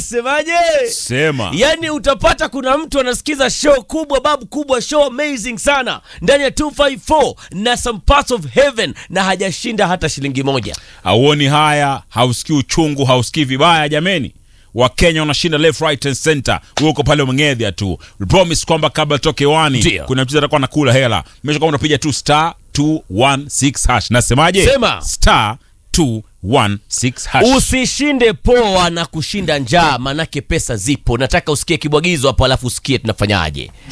nasemaje Sema. yaani utapata kuna mtu anasikiza show kubwa babu kubwa show amazing sana ndani ya 254 na some parts of heaven na hajashinda hata shilingi moja hauoni haya hausikii uchungu hausikii vibaya jameni wakenya wanashinda left right and center Wewe uko pale umengedhia tu promise kwamba kabla toke wani Ndio. kuna mchezo atakuwa anakula hela mesha kama unapiga tu star 216 hash nasemaje Sema. star 216 hash usishinde poa na kushinda njaa manake pesa zipo nataka usikie kibwagizo hapo alafu usikie tunafanyaje